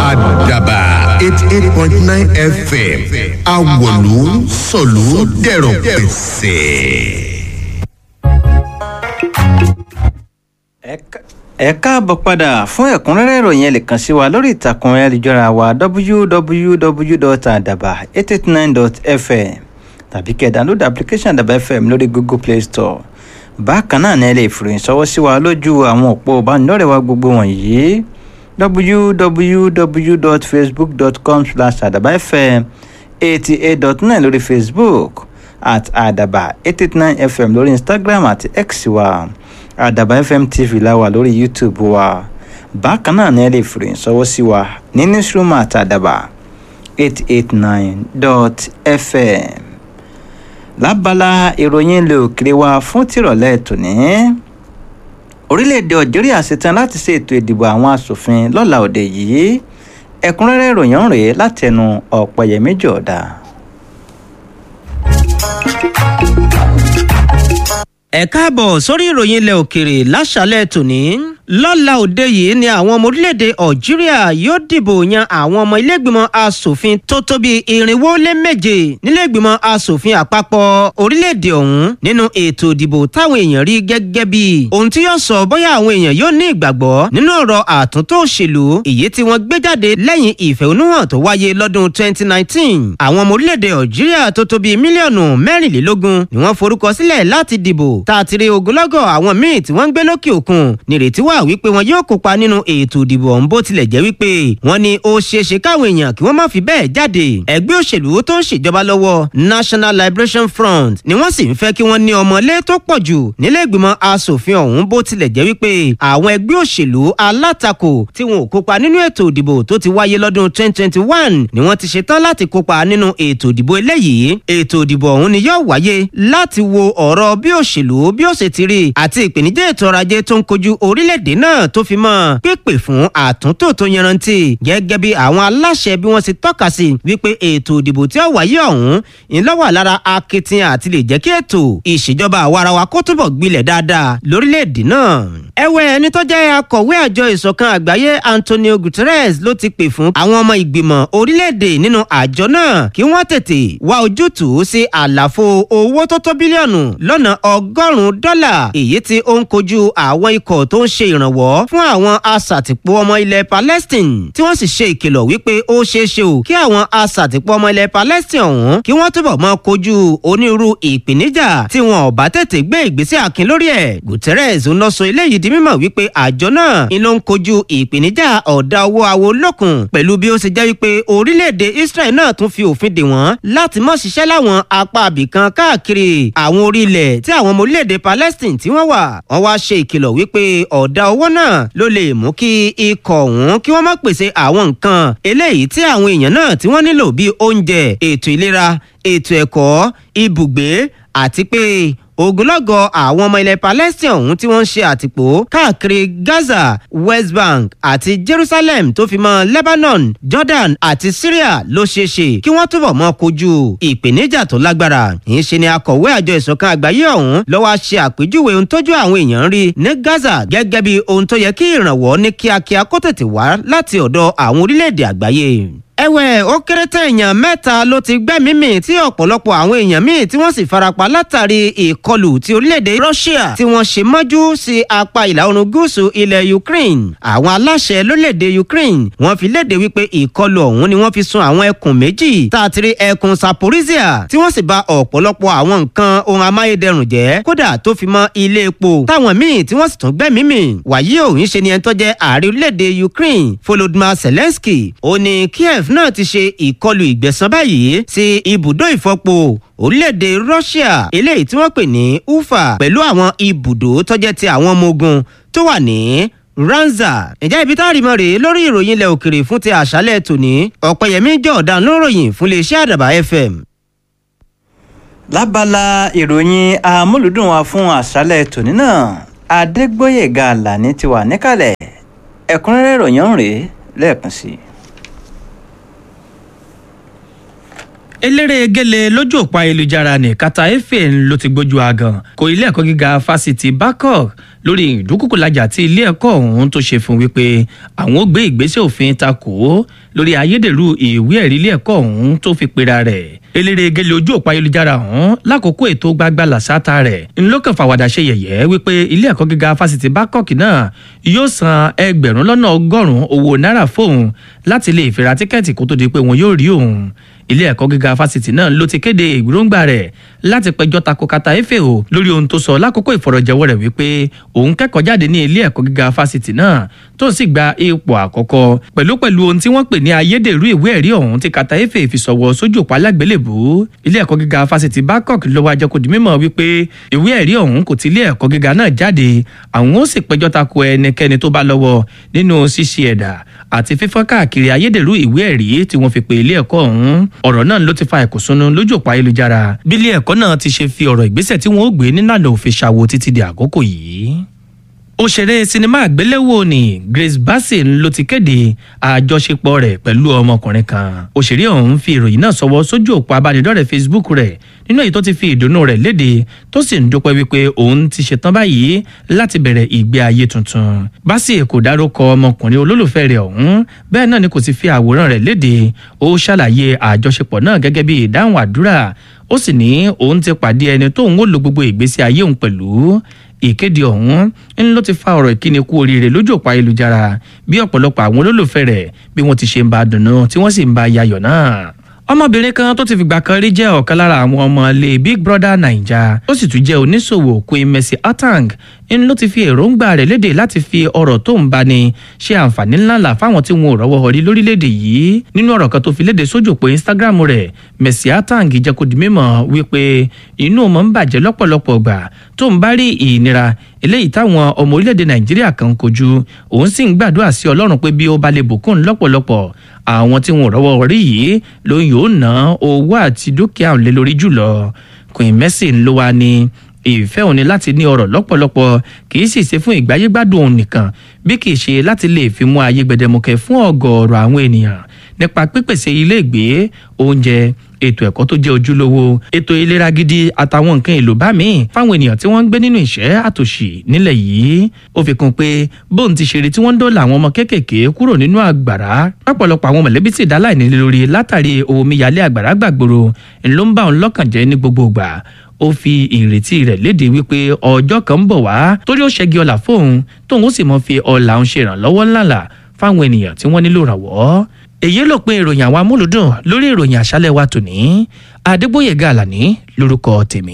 àdàbà eighty eight point nine fm awòlú sọ̀lú dẹ̀rọ̀ pẹ̀sẹ̀. ẹ káàbọ̀ padà fún ẹ̀kúnrẹ́rẹ́ ìròyìn ẹ lè kàn sí wa lórí ìtàkùn ayélujára wa www.adaba889.fm tàbí kẹ́ download application àdàbà fm lórí google play store bákan náà ni ẹ lè fìròyìn sọwọ́ sí wa lójú àwọn òpó ìbánidọ́rẹ̀ẹ́ wa gbogbo wọ̀nyí www.facebook.com slash àdàbà fm eighty eight dot nine lórí facebook at àdàbà eight eight nine fm lórí instagram àti x wa àdàbà fm tv la wà lórí youtube wa bákan náà ni ẹ lè fìròyìn sọwọ́ sí wa ní newsroom àti àdàbà eight eight nine dot fm lábala ìròyìn ilé òkèrè wa fún tìrọ̀lẹ́ tòní orílẹ̀-èdè algeria ṣetán láti ṣe ètò ìdìbò àwọn asòfin lọ́la òde yìí ẹ̀kúnrẹ́rẹ́ ìròyìn rèé látẹnu ọ̀pẹ̀yẹmí jọ̀ọ́dá. ẹ káàbọ̀ sórí ìròyìn ilẹ̀ òkèrè láṣálẹ̀ tòní lọ́la òde yìí ni àwọn ọmọ orílẹ̀-èdè algeria yóò dìbò yan àwọn ọmọ ilé-ìgbìmọ̀ asòfin tó tó bí irinwó lé méje nílé-ìgbìmọ̀ asòfin àpapọ̀ orílẹ̀-èdè ọ̀hún nínú ètò ìdìbò táwọn èèyàn rí gẹ́gẹ́ bí ohun tí yóò sọ bóyá àwọn èèyàn yóò ní ìgbàgbọ́ nínú ọ̀rọ̀ àtúntò òṣèlú èyí tí wọ́n gbé jáde lẹ́yìn ìfẹ̀hónúhàn tó wáyé lọ́dún 2019 àwọn ọmọ orílẹ̀-èdè algeria tó tó bí mílíọ̀nù mẹ́rìnlélógún ni wọ́n forúkọ sílẹ̀ láti dìbò tààtìrì ogunlọ́gọ̀ àwọn míì tí wọ́n ń gbé lókè òkun nírètí wà wípé wọn yóò kópa nínú ètò ìdìbò ọ̀hún bó tilẹ̀ jẹ́ wípé wọ́n ní ó ṣeéṣe káwọn èèyàn kí wọ́n má fi bẹ́ẹ̀ jáde ẹgbẹ́ òṣèlú tó ń ṣèjọba lọ́wọ́ national liberation front ni wọ́n sì ń fẹ́ kí wọ́n ní ọmọlé tó pọ̀ jù nílé ìgbìmọ̀ asòfin ọ̀hún bó tilẹ̀ jẹ́ wípé àwọn ẹgbẹ́ òṣèlú alátakò tí wọn ò kópa nínú ètò ìdìbò tó ti wáyé lọ́dún 2021 ni wọ́n ti ṣetán láti kópa nínú ètò ìdìbò eléyìí ètò ìdìbò ọ̀hún ni yóò wáyé láti wo ọ̀rọ̀ bí òṣèlú bí ó ṣe ti rí àti ìpèníjà ètò ọrọ̀ ajé tó ń kojú orílẹ̀-èdè náà tó fi mọ́ pípè fún àtúntò tó yanrantí gẹ́gẹ́ bí àwọn aláṣẹ bí wọ́n ṣe tọ́ka sí wípé ètò ìdìbò tí ó wáyé ọ̀hún ńlọ́wà lára akitiyan àti lè jẹ́ kí ètò ìṣèjọba àwarawa kó túbọ̀ gbilẹ̀ dáadáa lórílẹ̀-èdè náà. ẹ̀wẹ̀ ẹni tó jẹ́ akọ̀wé àjọ ìṣọ̀kan àgbáyé Antonio Guterres ló ti pè fún àwọn ọmọ ìgbìmọ̀ orílẹ̀-èdè nínú àjọ náà kí wọ́n tètè wá ojútùú sí àlàfo owó tó tó bílíọ̀nù lọ́nà ọgọ́rùn-ún dọ́là èyí tí ó ń kojú àwọn ikọ̀ tó ń ṣe ìrànwọ́ fún àwọn asàtìpó ọmọ ilẹ̀ Palestine tí wọ́n sì ṣe ìkìlọ̀ wípé ó ṣeé ṣe o kí àwọn asàtìpó ọmọ ilẹ̀ Palestine ọ̀hún kí wọ́n túbọ̀ máa kojú onírúurú ìpèníjà tí wọn ò bá tètè gbé ìgbésẹ̀ akin lórí ẹ̀ Guterres ń lọ sọ eléyìí di mímọ̀ wípé àjọ náà ń ló ń kojú ìpèníjà ọ̀dà owó awo lókun pẹ̀lú bí ó ṣe jẹ́ wípé orílẹ̀-èdè Israel náà tún fi òfin dè wọ́n láti má ṣiṣẹ́ láwọn apá àbìkan káàkiri àwọn orílẹ̀ tí àwọn ọmọ orílẹ̀-èdè Palestine tí wọ́n wà wọ́n wá ṣe ìkìlọ̀ wípé ọ̀dà owó náà ló lè mú kí ikọ̀ ọ̀hún kí wọ́n má pèsè àwọn nǹkan eléyìí tí àwọn èèyàn náà tí wọ́n nílò bíi oúnjẹ ètò ìlera ètò ẹ̀kọ́ ibùgbé àti pé ogunlọ́gọ̀ àwọn ọmọ ilẹ̀ Palestine ọ̀hún tí wọ́n ń ṣe àtìpó káàkiri Gaza West Bank àti Jerusalem tó fi mọ́ Lebanon Jordan àti Syria ló ṣeé ṣe kí wọ́n túbọ̀ mọ́ kojú ìpèníjà tó lágbára yìí ṣe ni akọ̀wé àjọ ìṣọ̀kan àgbáyé ọ̀hún ló wá ṣe àpèjúwe ohun tójú àwọn èèyàn rí ní Gaza gẹ́gẹ́ bí ohun tó yẹ kí ìrànwọ́ ní kíákíá kó tètè wá láti ọ̀dọ̀ àwọn orílẹ̀-èdè àgbáyé ẹ̀wẹ̀ ó kéré tán èèyàn mẹ́ta ló ti gbẹ́mìí mì tí ọ̀pọ̀lọpọ̀ àwọn èèyàn míì tí wọ́n sì farapa látàrí ìkọlù ti orílẹ̀-èdè Russia tí wọ́n ṣe mọ́jú sí apá ìlà oòrùn gúúsù ilẹ̀ Ukraine àwọn aláṣẹ lórílẹ̀-èdè Ukraine wọ́n fi léde wípé ìkọlù ọ̀hún ni wọ́n fi sun àwọn ẹkùn méjì tààtìrí ẹkùn Zaporizhia tí wọ́n sì bà ọ̀pọ̀lọpọ̀ àwọn nǹkan ohun amáyédẹrùn jẹ́ kódà tó fi mọ́ ilé epo táwọn míì tí wọ́n sì tún gbẹ́mìí mì wàyí òun ṣe ni ẹni tó jẹ́ ààrẹ orílẹ̀-èdè Ukraine Volodymyr Zelensky ó ní Kiev náà ti ṣe ìkọlù ìgbẹ̀san báyìí sí ibùdó ìfọpo orílẹ̀-èdè Russia eléyìí tí wọ́n pè ní Ufa pẹ̀lú àwọn ibùdó tó jẹ́ ti àwọn ọmọ ogun tó wà ní Ranza ǹjẹ́ ibi tá a rí mọ́ rèé lórí ìròyìn ilẹ̀ òkèrè fún ti àṣálẹ̀ tòní ọ̀pẹ̀yẹmí jọ̀ọ̀dán ló ròyìn fún iléeṣẹ́ àdàbà FM. lábala ìròyìn amúlùdùn wa fún àṣálẹ̀ tòní náà Adégbóyèga Àlàní ti wà níkàlẹ̀ ẹ̀kúnrẹ́rẹ́ ìròyìn ọ̀hún rèé lẹ́ẹ̀kan sí i. eléré gele lójú òpó ayélujára ní kata efe ló ti gbójú agan kó ilé ẹ̀kọ́ gíga fásitì Babcock lórí ìdúkùkùlájà tí ilé ẹ̀kọ́ ọ̀hún tó ṣe fún wípé àwọn ó gbé ìgbésẹ̀ òfin takò lórí ayédèrú ìwé ẹ̀rí ilé ẹ̀kọ́ ọ̀hún tó fi pera rẹ̀ eléré gele ojú òpó ayélujára ọ̀hún lákòókò ètò gbagba làṣàtà rẹ̀ ńlọ́kàn fàwàdà ṣe yẹ̀yẹ́ wípé ilé ẹ̀kọ́ gíga fásitì Babcock náà yóò san ẹgbẹ̀rún lọ́nà ọgọ́rùn-ún owó náírà fóun láti lè fira tíkẹ́ẹ̀tì kó tó di pé wọn yóò rí òun ilé ẹ̀kọ́ gíga fásitì náà ló ti kéde ìgbóngbà rẹ̀ láti pẹjọ́ tako kata efe o lórí ohun tó sọ lákòókò ìfọ̀rọ̀jẹ̀wọ́ rẹ̀ wípé òun kẹ́kọ̀ọ́ jáde ní ilé ẹ̀kọ́ gíga fásitì náà tó sì gba ipò àkọ́kọ́ pẹ̀lú pẹ̀lú ohun tí wọ́n pè ní ayédèrú ìwé ẹ̀rí ọ̀hún tí kata efe fi sọ̀wọ́ sójú òpó alágbélébù ilé ẹ̀kọ́ gíga fásitì Babcock ló wá jẹ́ kó di mímọ̀ wípé ìwé ẹ̀rí ọ̀hún kò ti ilé ẹ̀kọ́ gíga náà jáde àwọn ó sì pẹjọ́ tako ẹnikẹ́ni tó bá lọ́wọ́ nínú ṣíṣe ẹ̀dà àti fífọ́n káàkiri ayédèrú ìwé ẹ̀rí tí wọ́n fi pe ilé ẹ̀kọ́ ọ̀hún ọ̀rọ̀ náà ló ti fa ìkùnsúnú lójú òpó ayélujára bí ilé ẹ̀kọ́ náà ti ṣe fi ọ̀rọ̀ ìgbésẹ̀ tí wọ́n ó gbé nílànà òfin ṣàwo títí di àkókò yìí òṣèré sinimá àgbéléwò ni Grace Bassey ló ti kéde àjọṣepọ̀ rẹ̀ pẹ̀lú ọmọkùnrin kan òṣèré ọ̀hún fi ìròyìn náà sọwọ́ sójú òpó abánidọ́rẹ̀ẹ́ Facebook rẹ̀ nínú èyí tó ti fi ìdùnnú rẹ̀ léde tó sì ń dúpẹ́ wípé òun ti ṣetán báyìí láti bẹ̀rẹ̀ ìgbé ayé tuntun Bassey kò dárúkọ ọmọkùnrin olólùfẹ́ rẹ̀ ọ̀hún bẹ́ẹ̀ náà ni kò sì fi àwòrán rẹ̀ léde ó ṣàlàyé àjọṣepọ̀ náà gẹ́gẹ́ bí ìdáhùn àdúrà ó sì ní òun ti pàdé ẹni tóun ó lo gbogbo ìgbésí ayé òun pẹ̀lú ìkéde ọ̀hún ń ló ti fa ọ̀rọ̀ ìkíni kú oríire lójú òpó ayélujára bí ọ̀pọ̀lọpọ̀ àwọn olólùfẹ́ rẹ̀ bí wọ́n ti ṣe ń bá a dùnnú tí wọ́n sì ń bá a yayọ̀ náà ọmọbìnrin kan tó ti fìgbà kan rí jẹ́ ọ̀kan lára àwọn ọmọ ilé Big Brother Naija ó sì tún jẹ́ oníṣòwò Queen Mercy Atang ń ló ti fi èròǹgbà rẹ̀ léde láti fi ọ̀rọ̀ tó ń bani ṣe àǹfààní ńláńlá fáwọn tí wọn ò rọ́wọ́ họrí lórílẹ̀‐èdè yìí nínú ọ̀rọ̀ kan tó fi léde sójú òpó Instagram rẹ̀ Mercy Atang jẹ́ kó di mímọ̀ wípé inú ọmọ ń bàjẹ́ lọ́pọ̀lọpọ̀ gbà tó ń bá rí ìnira eléyìí táwọn ọmọ orílẹ̀‐èdè Nàìjíríà kan kojú òun sì ń gbàdúrà sí Ọlọ́run pé bí ó bá lè bùkún lọ́pọ̀lọpọ̀ àwọn tí wọn ò rọ́wọ́ họrí yìí ló yóò ná owó àti dúkìá òun lé lórí jùlọ Queen Mercy ló wá ní ìfẹ́ òun ni láti ní ọrọ̀ lọ́pọ̀lọpọ̀ kì í sì ṣe fún ìgbáyégbádùn òun nìkan bí kì í ṣe láti lè fi mú ayé gbẹdẹmukẹ fún ọ̀gọ̀ọ̀rọ̀ àwọn ènìyàn nípa pípèsè ilé ìgbé oúnjẹ ètò ẹ̀kọ́ tó jẹ́ ojúlówó ètò ìlera gidi àtàwọn nǹkan èlò bá mi fáwọn ènìyàn tí wọ́n ń gbé nínú ìṣẹ́ àtòṣì nílẹ̀ yìí ó fi kún pé bóun ti ṣeré tí wọ́n ń dóòlà àwọn ọmọ kéékèèké kúrò nínú àgbàrá lọ́pọ̀lọpọ̀ àwọn mọ̀lẹ́bí sì dá láìní lórí látàrí omíyalé àgbàrá gbàgbòrò ló ń bá òun lọ́kàn jẹ́ ní gbogbo ìgbà ó fi ìrètí rẹ̀ léde wípé ọjọ́ kan ń bọ̀ wá torí ó ṣẹ́gi ọlà fóun tóun ó sì mọ fi ọlà òun ṣe ìrànlọ́wọ́ ńláńlá fáwọn ènìyàn tí wọ́n nílò ìrànwọ́ èyí ló pin ìròyìn àwọn amúlùdùn lórí ìròyìn àṣálẹ́ wa tòní adégbòyèga àlàní lórúkọ tèmi.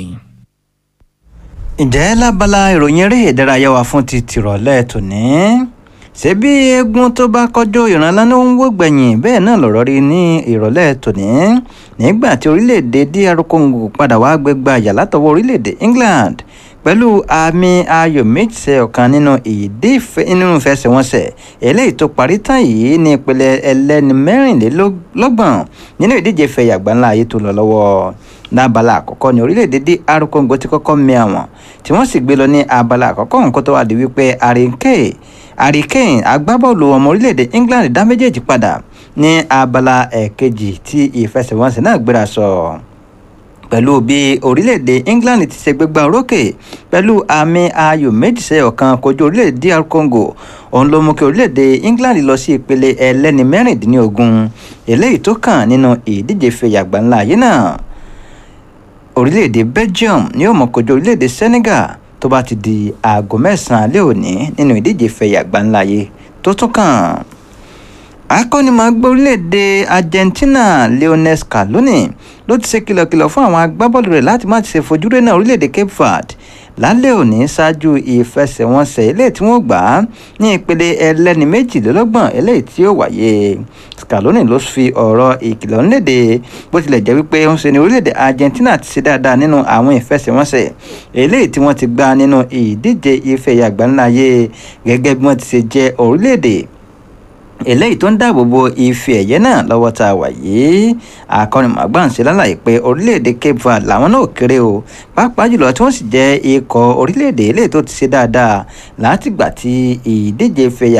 ǹjẹ́ lábala ìròyìn eré ìdárayá wa fún ti tìrọ̀lẹ́ tòní ṣebí eégún tó bá kọjú ìrànlá ló ń wò gbẹ̀yìn bẹ́ẹ̀ náà lọ̀rọ̀ rí ní ìrọ̀lẹ́ tòní nígbà tí orílẹ̀-èdè dr congo padà wá gbégbá àyà látọwọ́ orílẹ̀-èdè england pẹ̀lú àmì ayò méjì ọ̀kan nínú ìdí nínú ìfẹsẹ̀wọnsẹ̀ eléyìí tó parí tán yìí ní ìpele ẹlẹ́ni mẹ́rìnlélọ́gbọ̀n nínú ìdíje fẹ̀yà àgbáńlá ayé tó lọ lọ́wọ́ lábala àkọ́kọ́ ní orílẹ̀-èdè dr congo ti kọ́kọ́ mi àwọn tí wọ́n sì gbé lọ ní abala àkọ́kọ́ nǹkan tó wà di wípé àrínkè hurricane agbábọ́ọ̀lù ọmọ orílẹ̀-èdè england dá méjèèjì padà ní abala ẹ̀kejì tí ìfẹsẹ̀wọnsẹ̀ náà gbéra sọ pẹ̀lú bí orílẹ̀-èdè england ti ṣe gbégbá orókè pẹ̀lú àmì ayò méjì sí ọ̀kan kojú orílẹ̀-èdè dr congo òun ló mú kí orílẹ̀-èdè england lọ sí ìpele ẹlẹ́ni mẹ́rìndínlógún eléyìí tó kàn nínú ìdíje fẹ̀yà àgbáńlá ayé náà orílẹ̀-èdè belgium ni ó mọ̀ kojú orílẹ̀-èdè senegal tó bá ti di aago mẹ́sàn-án alẹ́ òní nínú ìdíje fẹ̀yà àgbáńláyé tó tún kàn. akọ́nimọ̀ọ́gbá orílẹ̀-èdè argentina lionel scaloni ló ti ṣe kìlọ̀kìlọ̀ fún àwọn agbábọ́ọ̀lù rẹ̀ láti má ti ṣe fojúrí náà orílẹ̀-èdè cape verde lálẹ́ òní ṣáájú ìfẹsẹ̀wọnsẹ̀ eléyìí tí wọ́n gbà á ní ìpele ẹlẹ́ni méjìlélọ́gbọ̀n eléyìí tí ó wáyé scaloni ló fi ọ̀rọ̀ ìkìlọ̀ ńlédè bó tilẹ̀ jẹ́ wípé ń ṣe ní orílẹ̀-èdè argentina ti ṣe dáadáa nínú àwọn ìfẹsẹ̀wọnsẹ̀ eléyìí tí wọ́n ti gbá nínú ìdíje ife àgbáńláyé gẹ́gẹ́ bí wọ́n ti ṣe jẹ́ orílẹ̀-èdè eléyìí tó ń dáàbò bo ife ẹ̀yẹ náà lọ́wọ́ tá a wà yìí akọ́nimọ̀gbà ń ṣe lálàyé pé orílẹ̀-èdè cape verde làwọn náà kéré o pàápàá jùlọ tí wọ́n sì jẹ́ ikọ̀ orílẹ̀-èdè eléyìí tó ti ṣe dáadáa látìgbà tí ìdíje fẹ̀yà